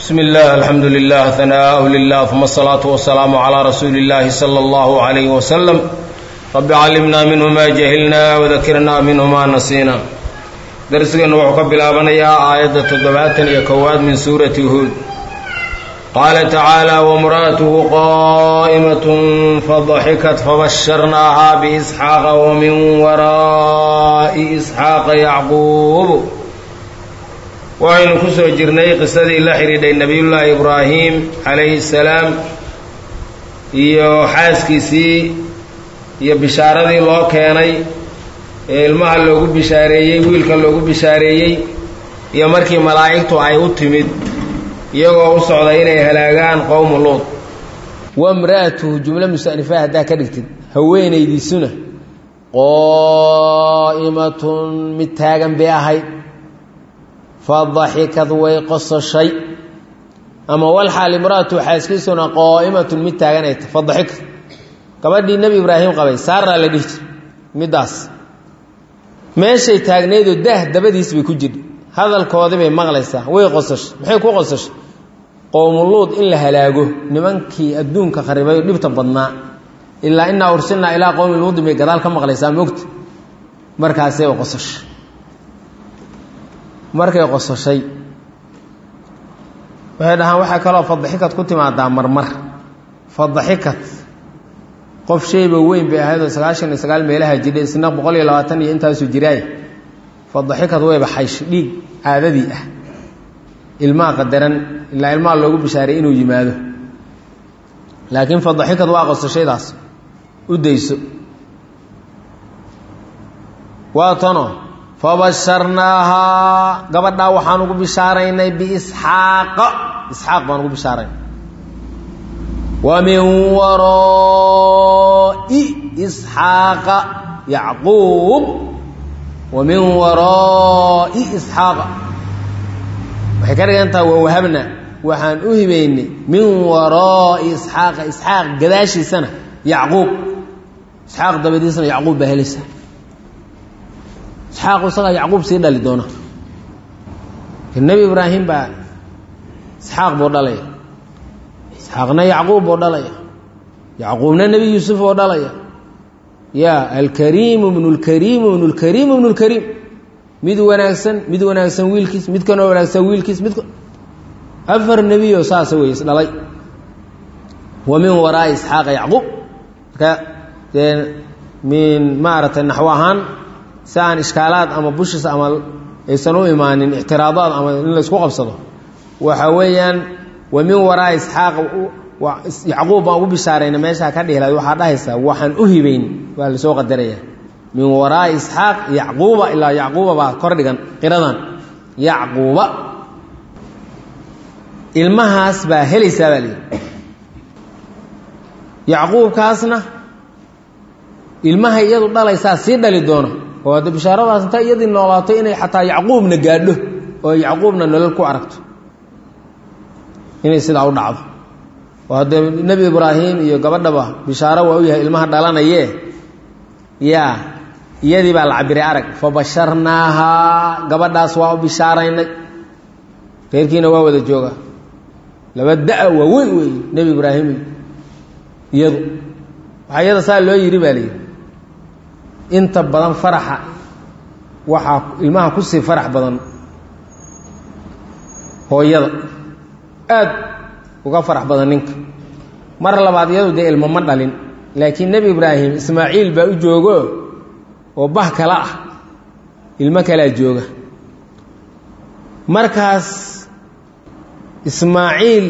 bsmi اllah alxamdu lilah hanaaءu lilah uma الsalaaةu wasalaamu calىa rasuuli اllahi slى اllahu عalayh waslm rabi callimna minhu ma jahilna wadakirna minhu ma nasiina darsigeennu wuxuu ka bilaabanayaa aayadda toddobaatan iyo kowaad min suurati huud qaala tacaala wamra'atuhu qa'imat fadaxikat fabasharnaaha biisxaaqa wamin waraa'i isxaaqa yacquub waxaynu ku soo jirnay qisadii la xidhiidhay nebiyullaahi ibraahim calayhi salaam iyo xaaskiisii iyo bishaaradii loo keenay ee ilmaha loogu bishaareeyey wiilka loogu bishaareeyey iyo markii malaa'igtu ay u timid iyagoo u socda inay halaagaan qowmu luud wamra'atuhu jumlo musanifa haddaa ka dhigtid haweenaydiisuna qaa'imatun mid taagan bay ahayd fadaxikad way qososhay ama walxaal imra'atu xaaskiisuna qaa'imatun mid taagan ay tahy fadaxikad gabadhii nebi ibraahim qabay saaraa la dhihi jir middaas meeshay taagnaydoo daah dabadiis bay ku jirha hadalkoodii bay maqlaysaa way qosashay maxay ku qosashay qowmuluud in la halaago nimankii adduunka kharibay oo dhibta badnaa ilaa innaa ursilnaa ilaa qowmi luudin bay gadaal ka maqlaysaa mogta markaasay qosashay markay qososhay waxay dhahaan waxaa kaloo fadaxikad ku timaadaa marmar fadaxikad qof shayba weyn bay ahayd oo sagaashan iyo sagaal meelaha jidhay isna boqol iyo labaatan iyo intaasuu jiraay fadaxikad wayba xaysh dhiig caadadii ah ilmaha qadaran ilaa ilmaha loogu bishaaray inuu yimaado laakiin fadaxikad waa qosashaydaas u dayso waa tano fabasharnaahaa gabadhaa waxaan ugu bishaaraynay biisxaaqa isxaaq baan ugu bishaaraynay wa min waraa'i isxaaqa yacquub wa min waraa'i isxaaqa waxay ka dhigan taha waa wahabna waxaan u hibaynay min waraa'i isxaaqa isxaaq gadaashiisana yacquub isxaaq dabadiisana yacquub baa helaysa isxaaqu isagaa yacquub sii dhali doona nebi ibraahim baa isxaaq buu dhalaya isxaaqna yacquub buu dhalaya yacquubna nebi yuusuf oo dhalaya ya alkariimu bnu lkariimu bnu lkariimu bnu lkariim mid wanaagsan mid wanaagsan wiilkiis mid kanoo wanaagsan wiilkiis mid afar nebiyo saasa wey isdhalay wa min waraa'i isxaaqa yacquub marka dee min maaragtay naxwo ahaan si aan ishkaalaad ama bushis ama aysan u imaanin ictiraadaad ama in laysku qabsado waxa weeyaan wa min waraa'i isxaaq yacquub baan ugu bishaarayna meeshaa ka dhihi lahayd waxaa dhahaysaa waxaan u hibayn waa lasoo qadaraya min waraa'i isxaaq yacquuba ilaa yacquuba baa kor dhigan qiradan yacquuba ilmahaas baa helaysaa baa lihi yacquubkaasna ilmahay iyadu dhalaysaa sii dhali doona oo hadde bishaaradaas intaa iyadii noolaato inay xataa yacquubna gaadho oo yacquubna nolol ku aragto inay sidaa u dhacdo oo haddee nebi ibraahim iyo gabadhaba bishaaro waa u yahay ilmaha dhalanayee yaa iyadii baa la cabiray arag fabasharnaahaa gabadhaas waa u bishaaraynay reerkiina waa wada jooga laba da- waa weyn wey nebi ibraahim iyadu waxaa iyada saa loo yidhi baa layidhi inta badan faraxa waxaa ilmaha kusii farax badan hooyada aad uga farax badan ninka mar labaad iyadu dee ilmo ma dhalin laakiin nebi ibraahim ismaaciil baa u joogo oo bah kala ah ilmo kalaa jooga markaas ismaaciil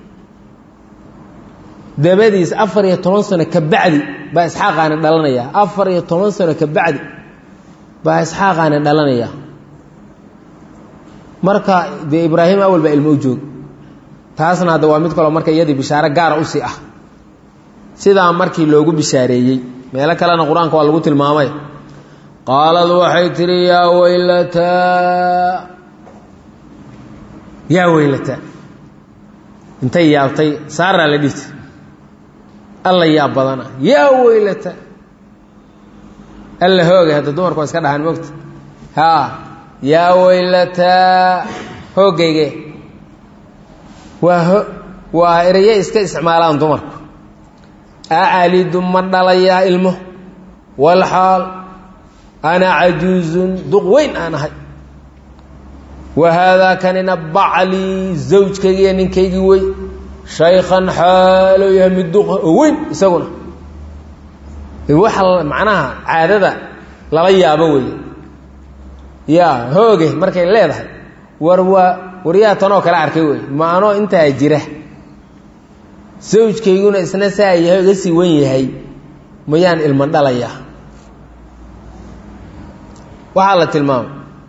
dabadiis afar iyo toban sano ka bacdi baa isxaaqaani dhalanaya afar iyo toban sano ka bacdi baa isxaaqaani dhalanaya marka dee ibraahim awal baa ilmo u joog taasna hadda waa mid kaloo marka iyadii bishaaro gaara usii ah sidaa markii loogu bishaareeyey meelo kalena qur-aanka waa lagu tilmaamay qaalad waxay tihi yaa weylataa yaa weylataa intay yaabtay saaraa la dhihti alla yaab badana yaa weylata alla hoogay hadda dumarku waa iska dhahaan mogta haa yaa weylataa hoogayge waa waa eraye iska isticmaalaan dumarku acalidu ma dhalayaa ilmo walxaal ana cajuuzun duq weyn aan ahay wa haadaa kanina baclii zawjkaygiiyo ninkaygii wey shaykhan xaalo yahay mid duqa oo weyn isaguna waxa macnaha caadada lala yaabo weeye yaa hooge markay leedahay war waa waryaa tanoo kale arkay wey ma anoo intaa jira sawjkayguna isna saa yahay iga sii wen yahay mayaan ilma dhalayaa waxaa la tilmaamay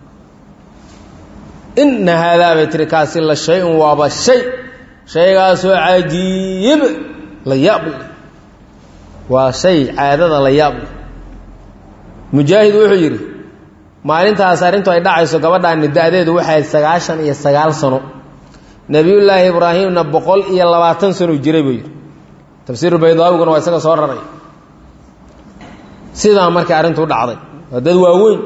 inna haadaa bay tiri kaasi la shay-un waaba shay shaygaasoo cajiib la yaab leh waa shay caadada la yaab leh mujaahid wuxuu yidhi maalintaas arrintu ay dhacayso gabadhaani da-deedu waxay sagaashan iyo sagaal sano nebiyullaahi ibraahimna boqol iyo labaatan sano jiray buu yidhi tafsiiru baydaawiguna waa isaga soo raray sidaa markay arrintu dhacday waa dad waaweyn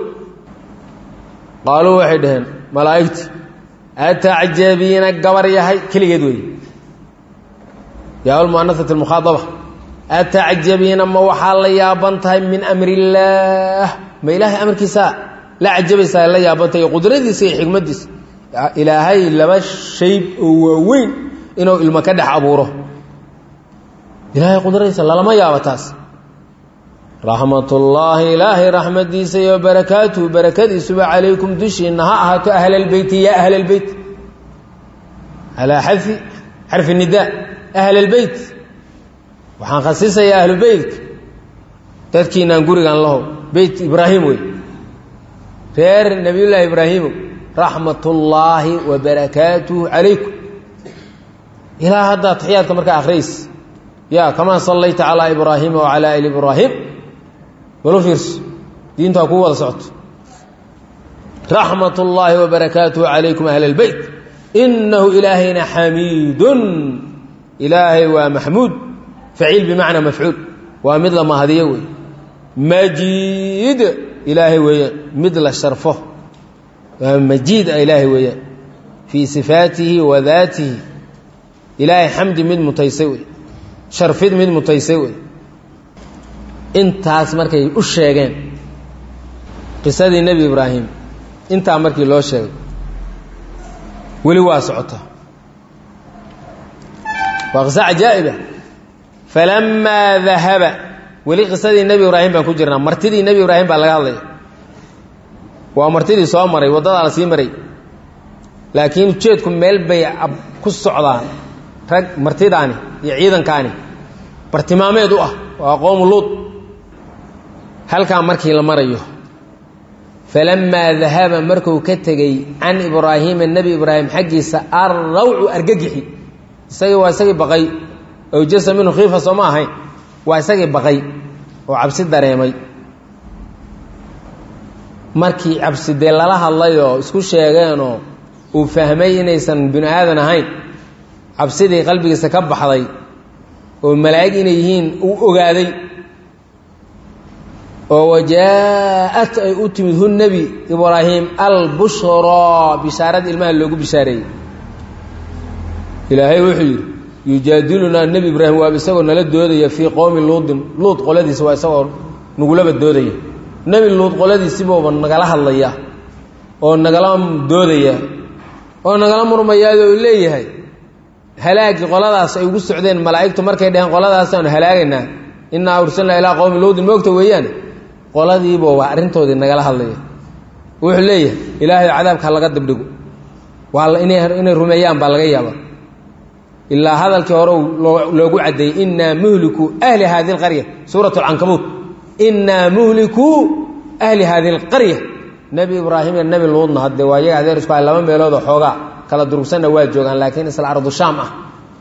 qaaluu waxay dhaheen malaa'igti atacjabiina gabar yahay keligeed weeye yaa lmu'anasati almukhaadaba atacjabiina ma waxaa la yaaban tahay min amri illaah ma ilaahay amarkiisaa la cajabaysaa la yaabantahay iyo qudradiisa iyo xikmaddiisa ilaahay laba shayb oo waaweyn inuu ilmo ka dhex abuuro ilaahay qudradiisa lalama yaabo taas raxmatullaahi ilaahay raxmadiisa iyo barakaatuhu barakadiisuba calaykum dushiina ha ahaato ahlalbeyti ya ahlalbeyt alaa xafi xarfi nidaa ahlalbeyt waxaan khasisayaa ahlu beytka dadkiinaan gurigan laho beyt ibraahim wey reer nebiyullaahi ibraahimow raxmatullaahi wa barakaatuhu calaykum ilaa haddaa taxiyaadka markaa akhriyays ya kamaa sallayta calaa ibraahiima wacalaa ali ibraahim balu fiirso diintaa kuu wada socoto raxmat ullaahi wa barakaatuhu calaykum ahla اlbeyt inahu ilaahayna xamiidun ilaahay waa maxmuud faciil bimacnaa mafcuul waa mid la mahadiyo wey majiid ilaahay weeyaan mid la sharfo waa majiid a ilaahay weeyaan fii sifaatihi wa daatihi ilaahay xamdi mid mutaysay wey sharfid mid mutaysay wey intaas markay u sheegeen qisadii nebi ibraahim intaa markii loo sheegay weli waa socota waa qiso cajaa'iba falamaa dahaba weli qisadii nebi ibraahim baan ku jirnaa martidii nebi ibraahim baa laga hadlaya waa martidii soo maray waddadaa la sii maray laakiin ujeedku meel bay ku socdaan rag martidaani iyo ciidankaani bartilmaameed u ah waa qowmu luud halkaa markii la marayo falamaa dahaba marku ka tegey can ibraahiima nebi ibraahim xaggiisa arrawcu argagixi isagii waa isagii baqay awjasa minhu khiifa soo ma ahayn waa isagii baqay oo cabsi dareemay markii cabsi dee lala hadlayoo isku sheegeenoo uu fahmay inaysan binu aadan ahayn cabsidii qalbigiisa ka baxday oo malaa'ig inay yihiin uu ogaaday oo wajaa-at ay u timid hu nebi ibraahim albushraa bishaaradii ilmaha loogu bishaareeyey ilaahay wuxuu yidhi yujaadilunaa nebi ibraahim waaba isagoo nala doodaya fii qowmi luudin luud qoladiisa waa isagoo nagulaba doodaya nebi luud qoladiisibuuba nagala hadlaya oo nagala doodaya oo nagala murmayaado uu leeyahay halaagii qoladaas ay ugu socdeen malaa'igtu markay dhaheen qoladaasanu halaagaynaa innaa ursalnaa ilaa qowmi luudin moogta weeyaane qoladiiba waa arrintoodii nagala hadlaya wuxuu leeyahay ilaahay cadaabka laga dabdhigo waa inay rumeeyaan baa laga yaaba ilaa hadalkii hore loogu caddeeyey innaa muhliku ahli hadi اlqarya suurat اlcankabuut innaa muhliku ahli hadi اlqarya nebi ibraahim iyo nebi luudna haddee waa yaga adeer isku hay laba meeloodoo xoogaa kala durugsanna waa joogaan laakiin isla ardu shaam ah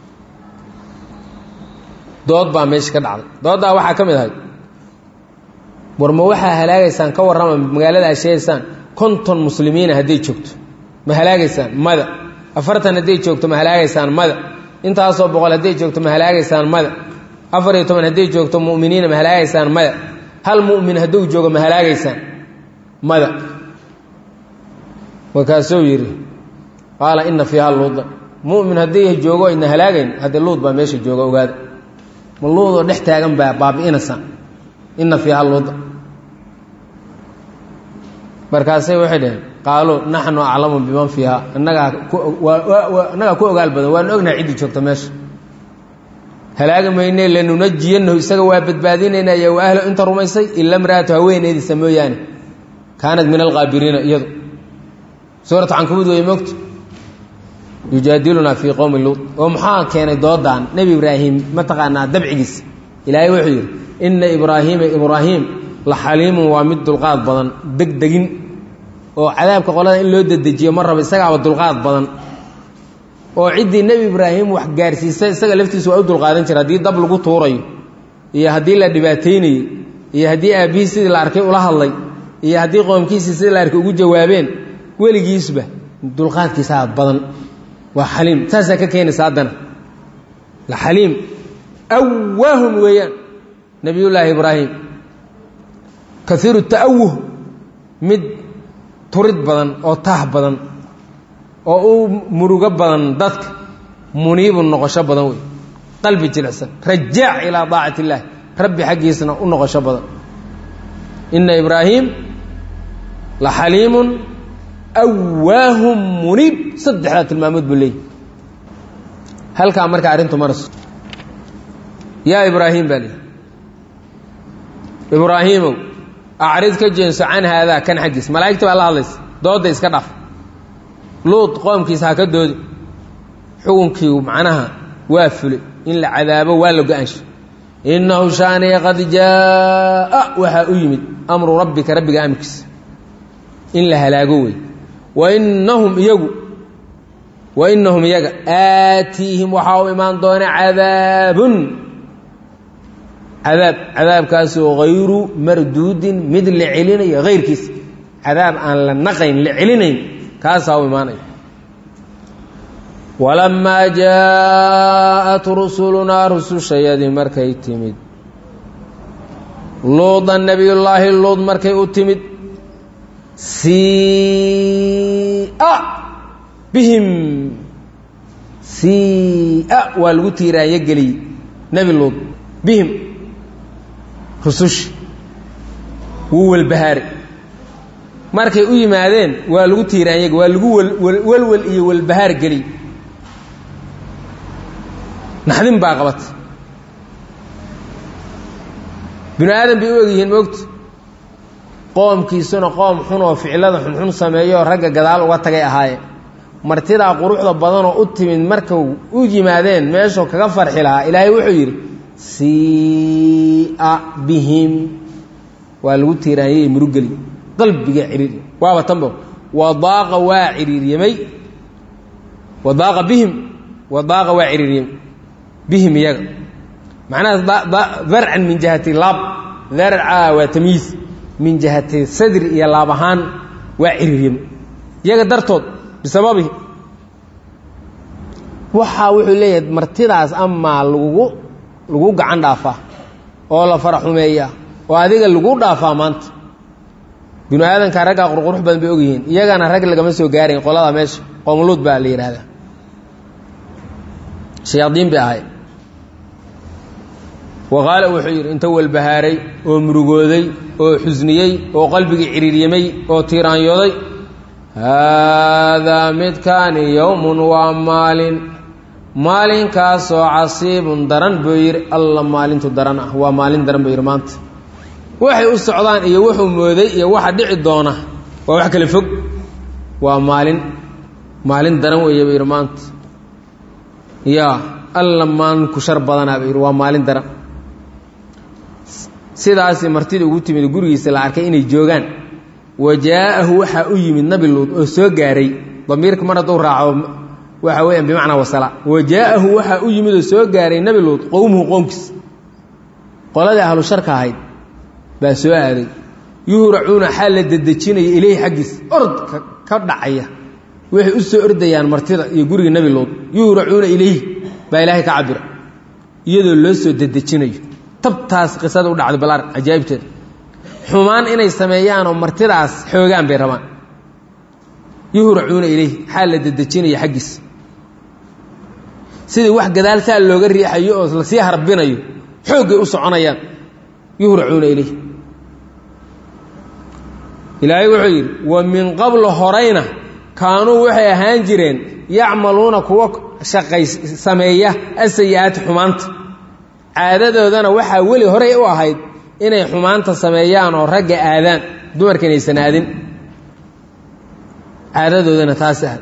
dood baa meesha ka dhacday dooddaa waxaa ka mid ahayd war ma waxaa halaagaysaan ka warrama magaalada aad sheegaysaan konton muslimiina hadday joogto ma halaagaysaan mada afartan hadday joogto ma halaagaysaan mada intaasoo boqol hadday joogto ma halaagaysaan mada afar iyo toban hadday joogto mu'miniina ma halaagaysaan mada hal mu'min hadduu joogo ma halaagaysaan mada markaasuu yidhi qaala ina fiiha luudan mu'min haddii joogo ayna halaagayn haddee luud baa meesha jooga ogaada ma luudoo dhex taagan baa baabi'inaysa ina fiiha luuda markaasay waxay dhaheen qaaluu naxnu aclamu biman fiiha annagaa annagaa ku ogaal badan waanu ognahay ciddii joogta meesha halaagi mayne lanunajiyanahu isaga waa badbaadinaynaa iyo wa ahlo inta rumaysay ila mraatu haweeneediisa mooyaane kaanat min alqaabiriina iyadu suuratu cankabuud wey mogto yujaadilunaa fii qowmi luud oo maxaa keenay doodan nebi ibraahim mataqaanaa dabcigiisa ilaahay wuxuu yidhi ina ibraahiima ibraahim la xaliimun waa mid dulqaad badan degdegin oo cadaabka qolada in loo dedejiyo ma raba isagaaba dulqaad badan oo ciddii nebi ibraahim wax gaarsiisa isaga laftiisa waa u dulqaadan jira haddii dab lagu tuurayo iyo haddii la dhibaataynayo iyo haddii aabbihii sidii la arkay ula hadlay iyo haddii qoomkiisii sidii la arkay ugu jawaabeen weligiisba dulqaadkiisaa badan waa xaliim saasaa ka keenaysa haddana la xaliim awaahun weeyaan nebiyullaahi ibraahim kaiiru ta'awuh mid turid badan oo taah badan oo u murugo badan dadka muniibun noqosho badan wey qalbi jilicsan rajaac ilaa daacati illaahi rabbi xaggiisna u noqosho badan ina ibraahim la xaliimun awaahum muniib saddexdaa tilmaamood buu leeyahy halkaa marka arrintu marayso yaa ibraahim baa leeyahy ibraahiimow acrid ka jeenso can haadaa kan xaggiis malaa'igta baa la hadlaysa doodda iska dhaf luud qoomkiisa ha ka doodi xukunkii macnaha waa fulay in la cadaabo waa la go-aanshay innahu shaaniya qad jaa'a waxaa u yimid amru rabbika rabbiga amarkiisa in la halaago wey wa innahum iyagu wa innahum iyaga aatiihim waxaa u imaan doona cadaabun cadaab cadaabkaasoo hayru marduudin mid la celinayo hayrkiisa cadaab aan la naqayn la celinayn kaasaa u imaanaya walamaa jaaءat rusulunaa rusushayadii markay timid luudan nebiyullaahi luud markay u timid siia bihim siia waa lagu tiiraanyo geliyey nebi luud bihim rusushi wuu welbahaaray markay u yimaadeen waa lagu tiiraanyag waa lagu welwel iyo welbahaar geliy naxdin baa qabatay binu aadan bay u egyihiin moogta qoomkiisuna qoom xun oo ficilada xunxun sameeyo ragga gadaal uga tagay ahaayeen martidaa quruxda badanoo u timid markay u yimaadeen meeshuu kaga farxi lahaa ilaahay wuxuu yidhi siia bihim waa lagu tiiraanyay murugeli qalbiga ciriiriy waaba tanba wadaaqa waa ciriiryamay wadaaqa bihim wadaaqa waa ciriiryamay bihim iyaga macnaha darcan min jihati laab darca waa tamyiis min jihati sadri iyo laab ahaan waa ciriiryamay iyaga dartood bisababihi waxaa wuxuu leeyahay martidaas amaa lagugu lagu gacan dhaafaa oo la fara xumeeyaa oo adiga lagu dhaafaa maanta binu aadanka raggaa qurqurux badan bay ogyihiin iyagana rag lagama soo gaarayn qolada meesha qoomuluud baa la yidhaahdaa shayaadiin bay ahay waqaala wuxuu yidhi inta walbahaaray oo murugooday oo xusniyey oo qalbigii ciriiryamay oo tiiraanyooday haadaa midkaani yowmun waa maalin maalinkaasoo casiibun daran buu yidhi alla maalintu daran ah waa maalin daran buu yidhi maanta waxay u socdaan iyo wuxuu mooday iyo waxa dhici doona waa wax kale fog waa maalin maalin daran weeye buu yidhi maanta yaa alla maalinku shar badanaa buu yidhi waa maalin daran sidaasi martida ugu timid gurigiisa la arkay inay joogaan wa jaa'ahu waxaa u yimid nabi luud oo soo gaaray damiirka mar hadduu raaco waxa weeyaan bimacnaa wasala wa jaa'ahu waxaa u yimid oo soo gaaray nabi luud qowmuhu qoomkiis qoladii ahlu sharka ahayd baa soo aaday yuhracuuna xaal la dedejinaya ileyhi xaggiis orod ka dhacaya waxay u soo ordayaan martida iyo guriga nebi luud yuhracuuna ileyhi baa ilaahay ka cabira iyadoo loo soo dedejinayo tabtaas qisada u dhacday balaar cajaa'ibteeda xumaan inay sameeyaanoo martidaas xoogaan bay rabaan yuhracuuna ileyhi xaal la dedejinaya xaggiis sidii wax gadaaltaa looga riixayo oo lasii harbinayo xooggay u soconayaan yuhracuuna ilayh ilaahay wuxuu yidhi wa min qablu horayna kaanuu waxay ahaan jireen yacmaluuna kuwa shaqay sameeya asayi-aati xumaanta caadadoodana waxaa weli horey u ahayd inay xumaanta sameeyaan oo ragga aadaan dumarka inaysan aadin caadadoodana taas ahayd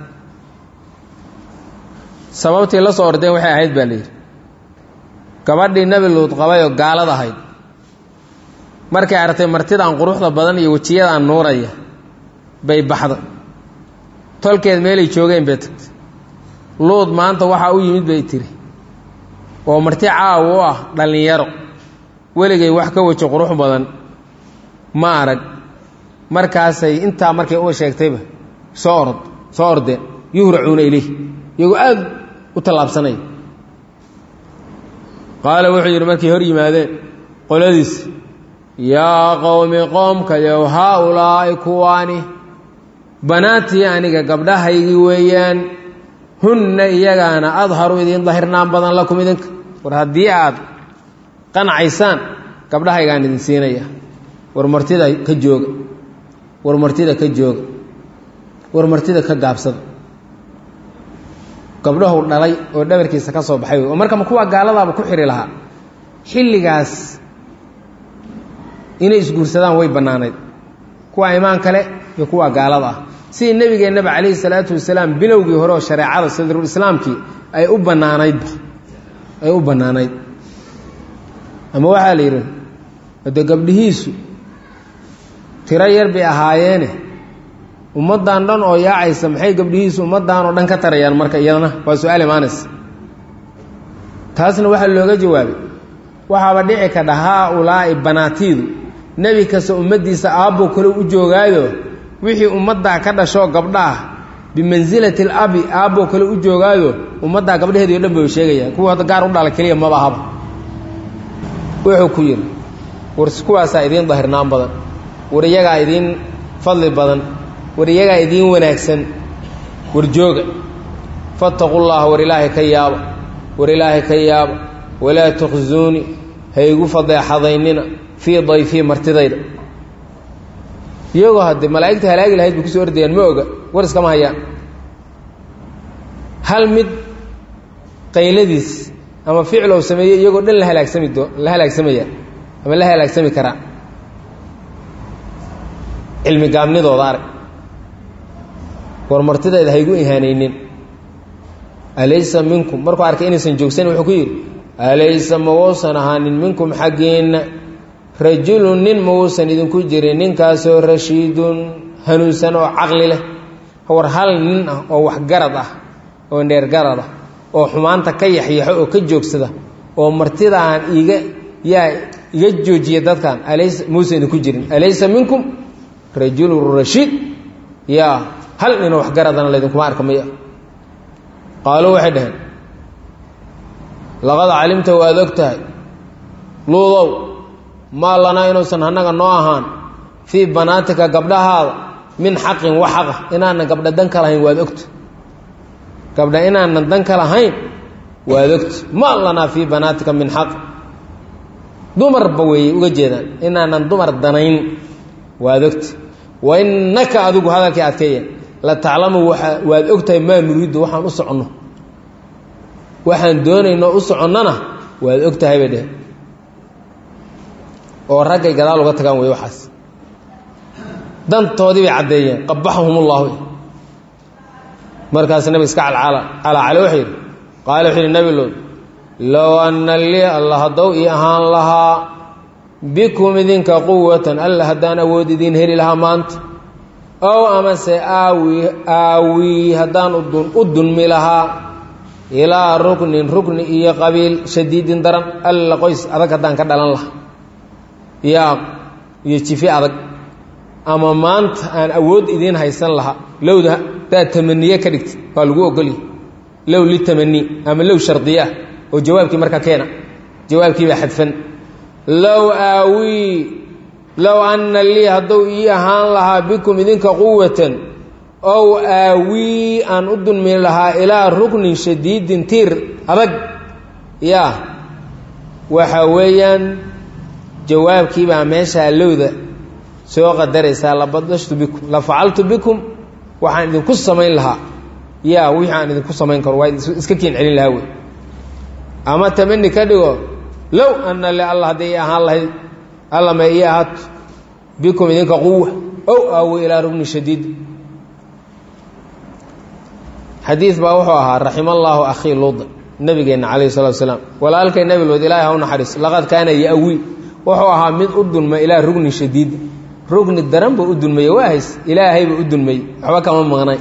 sababtii la soo ordeen waxay ahayd baa layidhi gabadhii nebi luud qabay oo gaalad ahayd markay aragtay martidaan quruxda badan iyo wejiyadaan nuuraya bay baxda tolkeed meelay joogeen bay tagtay luud maanta waxaa u yimid bay tiri oo marti caawa u ah dhallinyaro weligay wax ka weji qurux badan ma arag markaasay intaa markay u sheegtayba soo orod soo ordeen yuhracuuna ilayh iyagoo aada u tallaabsanaya qaala wuxuu yidhi markay hor yimaadeen qoladiis yaa qowmi qoomkayow haa ulaa'i kuwaani banaatii aniga gabdhahaygii weeyaan hunna iyagaana adharu idiin dahirnaan badan lakum idinka war haddii aad qanacaysaan gabdhahaygaan idin siinaya war martida ka jooga war martida ka jooga war martida ka gaabsada gabdhahu dhalay oo dhabarkiisa ka soo baxay oo markama kuwa gaaladaaba ku xiri lahaa xilligaas inay isguursadaan way bannaanayd kuwa imaan kale iyo kuwa gaalada ah sidii nebigeennaba calayhi salaatu wasalaam bilowgii hore oo shareecada sadrul islaamkii ay u bannaanaydba ay u bannaanayd ama waxaa la yidhi hade gabdhihiisu tiro yar bay ahaayeene ummaddan dhan oo yaacaysa maxay gabdhihiisu ummaddan oo dhan ka tarayaan marka iyadana waa su-aal imaanaysa taasna waxaa looga jawaabay waxaaba dhici ka dhahaa ulaa'i banaatiidu nebi kasta ummaddiisa aabboo kale u joogaayo wixii ummaddaa ka dhashoo gabdhaah bimansilati alabi aabboo kale u joogaayo ummaddaa gabdhaheedii o dhan bay sheegayaan kuwa hadda gaar u dhala keliya maba ahaba wuxuu ku yidhi war kuwaasaa idiin dahirnaan badan war iyagaa idiin fadli badan war iyagaa idiin wanaagsan war jooga fattaqu llaha war ilaahay ka yaaba war ilaahay ka yaaba walaa tukhsuuni haygu fadeexadaynina fii dayfii martidayda iyagoo haddee malaa'igta halaagi lahayd bay kusoo ordayaan ma oga war iskama hayaan hal mid qayladiis ama ficlow sameeye iyagoo dhan la halaagsami doo la halaagsamaya ama la halaagsami karaa cilmi gaabnidooda arag war martidayda haygu ihaanaynin alaysa minkum markuu arkay inaysan joogsanin wuxuu ku yidhi alaysa ma wousan ahaanin minkum xaggiinna rajulun nin ma wuusan idinku jirin ninkaasoo rashiidun hanuunsan oo caqli leh war hal nin ah oo waxgarad ah oo dheergarad ah oo xumaanta ka yaxyaxo oo ka joogsada oo martidaan iga yaa iga joojiya dadkan alaysa muusan idinku jirin alaysa minkum rajulun rashiid yaa hal ninoo waxgaradana laydinkuma arka maya qaaluu waxay dhaheen laqad calimta waad og tahay luudow maa lanaa inuusan annaga noo ahaan fii banaatika gabdhahaada min xaqin wax xaqa inaanan gabdha dan ka lahayn waad ogta gabdha inaanan dan ka lahayn waad ogta maa lanaa fii banaatika min xaq dumarba weeye uga jeedaan inaanan dumar danayn waad ogta wa innaka adigu hadalkii adkeeya la taclamu waad ogtahay maa nuriiddu waxaan u soconno waxaan doonayno u soconnona waad og tahay bay dheheen oo raggay gadaal uga tagaan wey waxaas dantoodii bay caddeeyeen qabaxahum ullahu markaas nabiga iska calcala calaacale wuxuu yidhi qaala wuxuu yidhi nabi lood low anna lii alla haddow ii ahaan lahaa bikum idinka quwatan alla haddaan awood idiin heli lahaa maanta ow amase aawi aawii haddaan u dunmi lahaa ilaa ruknin rukni iyo qabiil shadiidin daran alla qoys adag haddaan ka dhalan lahaa yaa iyo jifi adag ama maanta aan awood idiin haysan lahaa lowda daad tamaniye ka dhigta waa lagu ogolya low litamani ama low shardiyaah oo jawaabkii markaa keena jawaabkiibaa xadfan low aawii low anna lii hadduu ii ahaan lahaa bikum idinka quwatan ow aawii aan u dulmi lahaa ilaa ruknin shadiidin tiir adag yaa waxa weeyaan jawaabkii baa meeshaa lowda soo qadaraysaa labadashtu bikum la facaltu bikum waxaan idinku samayn lahaa yaa wixii aan idinku samayn karo waa iska kiin celin lahaa wey ama tamani ka dhigo low ana le alla hadday i ahaan lahayd alla ma ii ahaato bikum idinka quwa ow aawi ilaa rugni shadiid xadiid baa wuxuu ahaa raxima allaahu akhii luuda nabigeenna calayhi salatu wasalaam walaalkay nebi luud ilaahay ha u naxariis laqad kaana ya-wi wuxuu ahaa mid u dulma ilaa rugni shadiid rugni daran buu u dulmeye waa hays ilaahay buu u dulmeyey waxba kama maqnay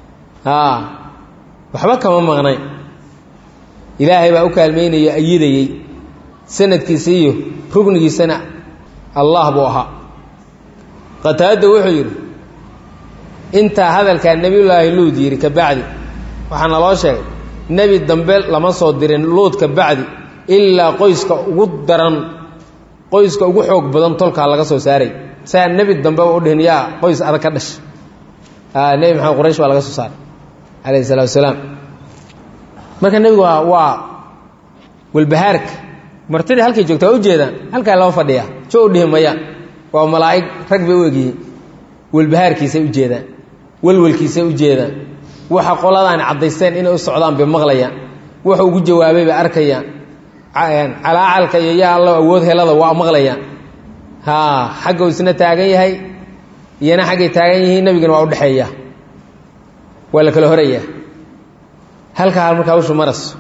waxba kama maqnay ilaahay baa u kaalmaynayo ayidayey sanadkiisa iyo rugnigiisana allah buu ahaa qataada wuxuu yidhi intaa hadalkaa nebiyullaahi luud yidhi ka bacdi waxaa naloo sheegay nebi dambe lama soo dirin luud ka bacdi ilaa qoyska ugu daran qoyska ugu xoog badan tolkaa laga soo saaray saa nebi dambe u dhihin yaa qoys adag ka dhasha nebi maxamed quraysh baa laga soo saaray calayhi salatu wasalaam marka nebigu waa waa walbahaarka martidii halkay joogta waa ujeedaan halkaa lama fadhiyaa jo u dhihi mayaan waa malaa'ig rag bay u egyihiin walbahaarkiisay u jeedaan welwelkiisay u jeedaan waxa qoladaani caddaysteen inay u socdaan bay maqlayaan wuxuu ugu jawaabay bay arkayaan calaacalka iyo yaa allo awood helada waa maqlayaan haa xagga uu isna taagan yahay iyana xaggay taagan yihiin nebigana waa udhexeeya waa la kala horayaa halkaa markaa hawshu maraso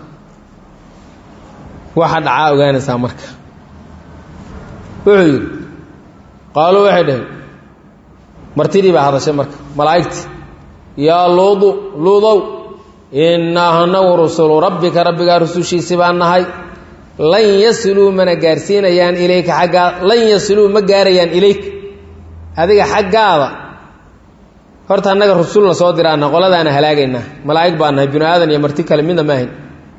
waxa dhacaa ogaanaysaa marka wuxuu yidhi qaaluu waxay dhaheen martidii baa hadashay marka malaa'igtii yaa luudu luudow innaa hanagu rusulu rabbika rabbigaa rusushiisi baan nahay lan yasiluu mana gaarsiinayaan ilayka xaggaa lan yasiluu ma gaarayaan ilayka adiga xaggaada horta annaga rusulna soo diraana qoladaana halaagaynaa malaa'ig baa nahay binu aadan iyo marti kale midna ma ahayn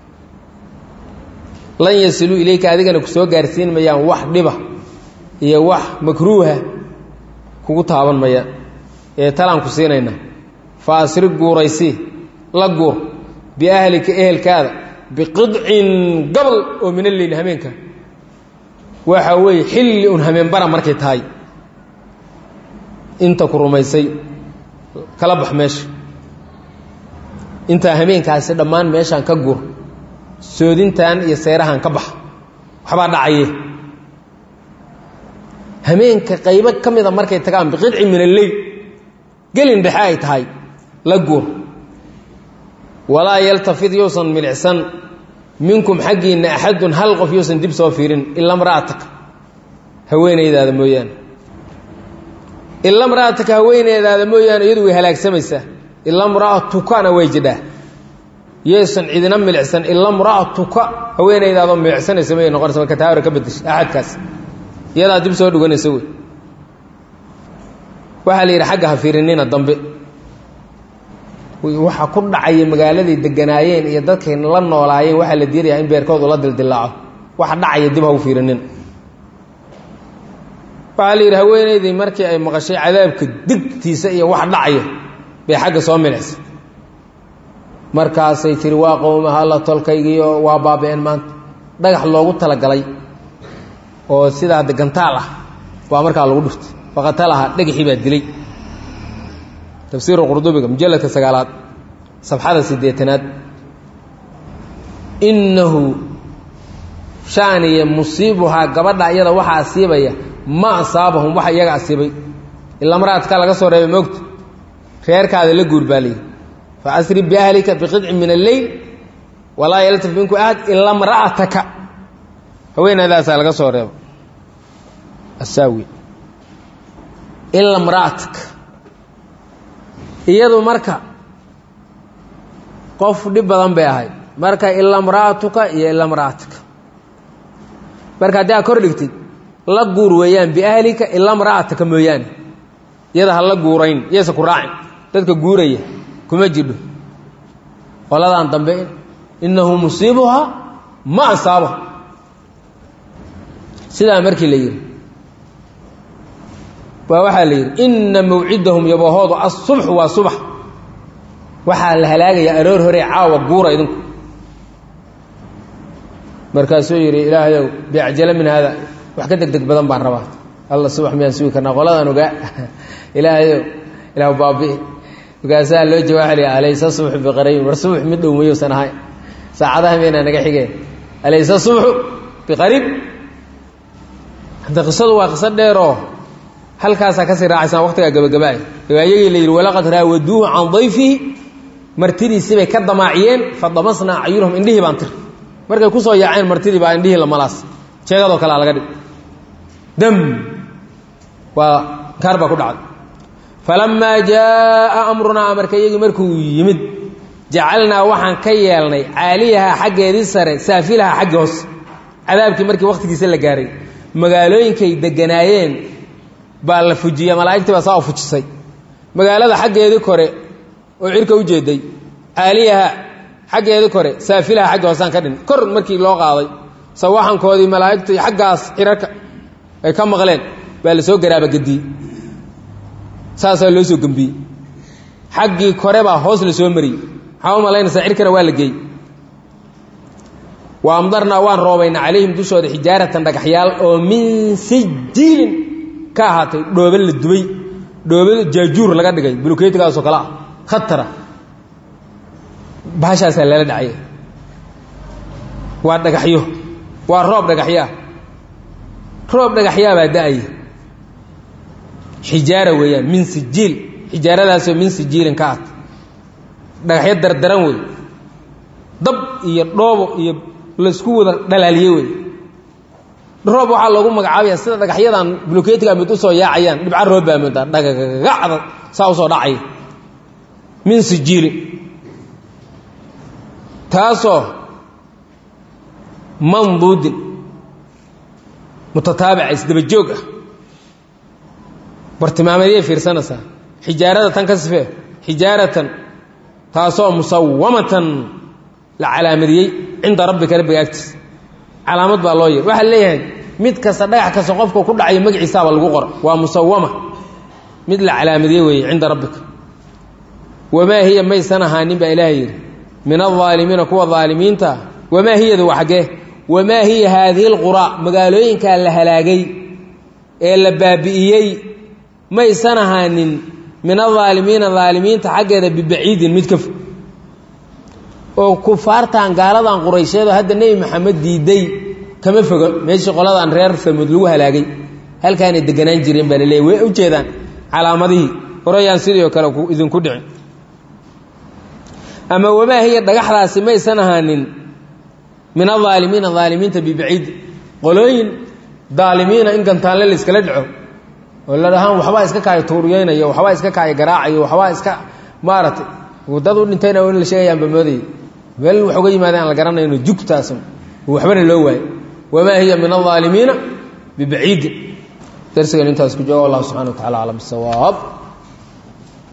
lan yasiluu ilayka adigana ku soo gaarsiin mayaan wax dhiba iyo wax makruuha kugu taaban maya ee talaan ku siinayna fa asri guuraysii la guur biahlika ehelkaada biqidcin gabal oo min alleyl hameenka waxa weeye xilli un hameenbara markay tahay inta ku rumaysay kala bax meesha intaa hameenkaasi dhammaan meeshaan ka guur soodintan iyo seerahan ka bax waxbaa dhacaye hameenka qaybo ka mida markay tagaan biqidci min alleyl gelin dhexe ay tahay la guur walaa yaltafid yousan milicsan minkum xaggiinna axadun hal qof yousan dib soo fiirin ila mra'ataka haweenaydaada mooyaane ila mra'ataka haweeneydaada mooyaane iyadu way halaagsamaysaa ila mra'atukana way jidhaa yaysan cidina milicsan ila mra'atuka haweenaydaadoo milicsanaysa may noqonaysa marka taa hore ka bedesha axadkaas iyadaa dib soo dhuganaysa wey waxaa la yidhi xagga ha fiirinina dambe waxa ku dhacaya magaaladay deganaayeen iyo dadkay la noolaayeen waxaa la diidayaa in beerkoodu la dildilaaco waxa dhacaya dib ha u fiirinina waxaa la yidhi haweenaydii markii ay maqashay cadaabka digtiisa iyo wax dhacaya bay xagga soo milicsa markaasay tiri waa qowmaha alla tolkaygiio waa baaba-een maanta dhagax loogu talagalay oo sidaa de gantaal ah baa markaa lagu dhuftay faqatalaha dhagaxii baa dilay tafsiiru qurdubiga mujalladka sagaalaad safxada siddeetanaad innahu shaaniya musiibuhaa gabadha iyada waxaa asiibaya ma asaabahum waxa iyaga asiibay ila maraadka laga soo reebay moogta reerkaada la guur baa layidhi fa asri biahlika biqidcin min alleyl walaa yaltaf minku ahad ila mra'ataka haweenaydaasaa laga soo reebo asaawi ila mra'ataka iyadu marka qof dhib badan bay ahayd marka ila mra'atuka iyo ila mra'atika marka haddii aad kor dhigtid la guur weeyaan biahlika ila mra'ataka mooyaane iyada ha la guurayn iyaysa ku raacin dadka guuraya kuma jidho qoladan dambe innahu musiibuhaa ma asaaba sidaa markii la yidhi waa waxaa la yidhi inna mawcidahum yabahoodu asubxu waa subax waxaa la halaagayaa aroor hore caawa guura idinku markaasuu yidhi ilaahayow biacjala min haada wax ka deg deg badan baan rabaa alla subax miyaan sugi karnaa qoladaan ogaa ilaahayow ilaah baabi'i markaasaa loo jawaabaya alaysa subxu biqariibin war subx mid dhow mayuusan ahay saacadaha maynaa naga xigeen alaysa subxu biqariib hadda qisadu waa qiso dheeroo halkaasaa kasii raacaysaan waqtigaa gabagabaay ayagii la yidhi walaqad raawaduuhu can dayfihi martidiisibay ka damaaciyeen fadamasnaa acyunahum indhihii baan tir markay kusoo yaaceen martidii baa indhihii lamalaas jeegadoo kalea laga dhig dam waa kaar baa ku dhacday falamaa jaaa amrunaa amarkayagii markuu yimid jacalnaa waxaan ka yeelnay caaliyahaa xaggeedii sare saafilahaa xaggi hoos cadaabkii markii wakhtigiisa la gaaray magaalooyinkay deganaayeen baa la fujiya malaa'igtii baa saa u fujisay magaalada xaggeedii kore oo cirka u jeeday caaliyaha xaggeedii kore saafilaha xaggi hoosaan ka dhin kor markii loo qaaday sawaxankoodii malaa'igtu xaggaas cirarka ay ka maqleen baa la soo garaabagediyey saasaa loo soo gembiyey xaggii kore baa hoos la soo mariyey maxaa u malaynaysaa cirkana waa la geeyey wa amdarnaa waan roobayna calayhim dushooda xijaaratan dhagaxyaal oo min sijiilin ka ahaatay dhoobe la dubay dhoobe jaajuur laga dhigay bulukeytigaasoo kale ah khatara bahashaasaa lala dhacaya waa dhagaxyo waa roob dhagaxyaa roob dhagaxyaa baa da-aya xijaara weeyaan min sijiil xijaaradaasoo min sijiilin ka ahaatay dhagaxyo dardaran wey dab iyo dhoobo iyo laysku wada dhalaaliye wey roob waxaa loogu magacaabaya sida dhagaxyadan buluketiga mid usoo yaacayaan dhibca roob baa moodaa dhagagacda saa usoo dhacaya min sijiilin taasoo manduudin mutataabica isdabajoog ah bartilmaameedyay fiirsanaysaa xijaarada tan ka sifee xijaaratan taasoo musawamatan la calaamadiyey cinda rabbika rabbiga agtiis calaamad baa loo yeer waxaa leeyahay mid kasta dhagax kasta qofka ku dhacayo magaciisaaba lagu qora waa musawama mid la calaamadiyey weeye cinda rabbika wamaa hiya maysan ahaanin baa ilaaha yidhi min alaalimiina kuwa aalimiinta wamaa hiyadu waa xaggee wamaa hiya haadihi lquraa magaalooyinkaa la halaagay ee la baabi'iyey maysan ahaanin min alaalimiina aalimiinta xaggeeda bibaciidin mid ka fog oo kufaartan gaaladan quraysheedoo hadda nebi maxamed diiday kama foga meeshii qoladan reer famud lagu halaagay halkaanay deganaan jireen baa laleeyay way u jeedaan calaamadihii horayaan sidii oo kale idinku dhicin ama wamaa hiya dhagaxdaasi maysan ahaanin min alaalimiina aalimiinta bibaciid qolooyin daalimiina in gantaanle la iskala dhaco oo la dhahaan waxbaa iska kaaya tuuriyeynayo waxbaa iska kaaya garaacayo waxbaa iska maaragtay dad u dhintayna in la sheegayaanba moodayay meel wax uga yimaadeen aan la garanayno jugtaasan waxbana loo waayo wamaa hiya min alaalimiina bibaciidin darsigan intaas ku jooga allah subxana wa tacala aclam bisawaab